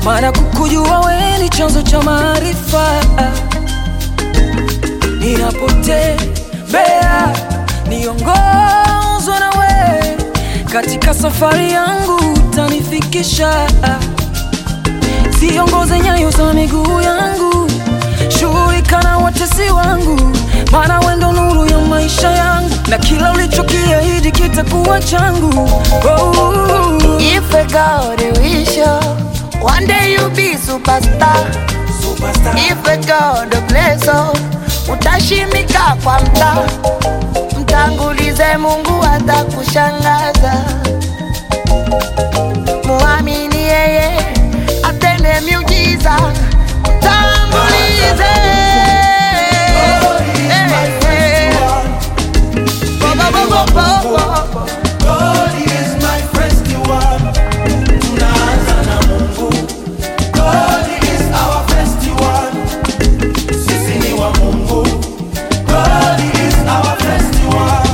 maana kukujua we ni chanzo cha maarifa. Ninapotembea niongozwe na we, katika safari yangu utanifikisha. Siongoze nyayo za miguu yangu, shughulika na watesi wangu, maana we ndo nuru ya maisha yangu, na kila ulichokiahidi kitakuwa changu. Oh. If I God wish you, one day you be superstar. If I God bless you, utashimika kwa mtaa. Mtangulize Mungu atakushangaza. Muamini yeye atende miujiza. Mtangulize. Bo, bo, bo, bo, bo, bo. God is my first one. Tunaanza na Mungu. God is our first one. Sisi ni wa Mungu. God is our first one.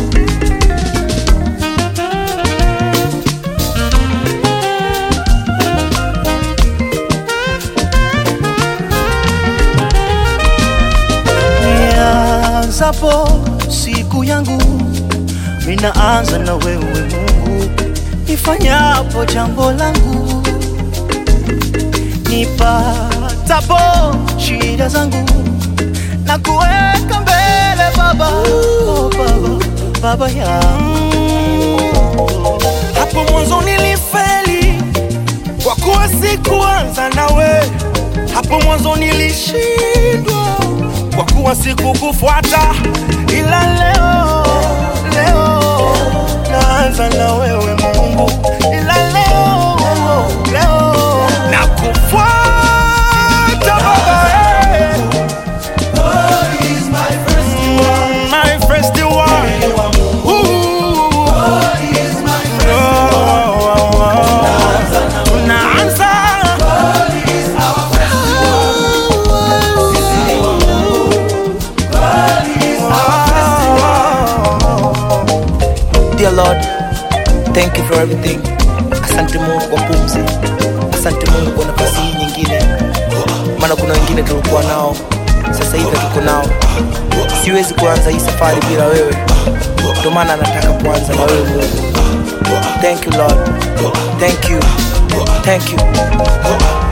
Nianzapo siku yangu, minaanza na wewe Mungu. Nifanyapo jambo langu, nipatapo shida zangu, na kuweka mbele Baba, oh Baba, Baba yangu. Hapo mwanzo nilifeli kwa kuwa sikuanza nawe. Hapo mwanzo nilishindwa kwa kuwa sikukufuata, ila leo leo naanza na wewe Mungu, ila leo leo nakufuata Baba. eh. Mm, my first one. Ooh. Tunaanza. Dear Lord, thank you for everything. Asante Mungu kwa pumzi, asante Mungu kwa nafasi hii nyingine, maana kuna wengine tulikuwa nao, sasa hivi hatuko nao. Siwezi kuanza hii safari bila wewe, ndio maana nataka kuanza na wewe Mungu. Thank you Lord, thank you, thank you.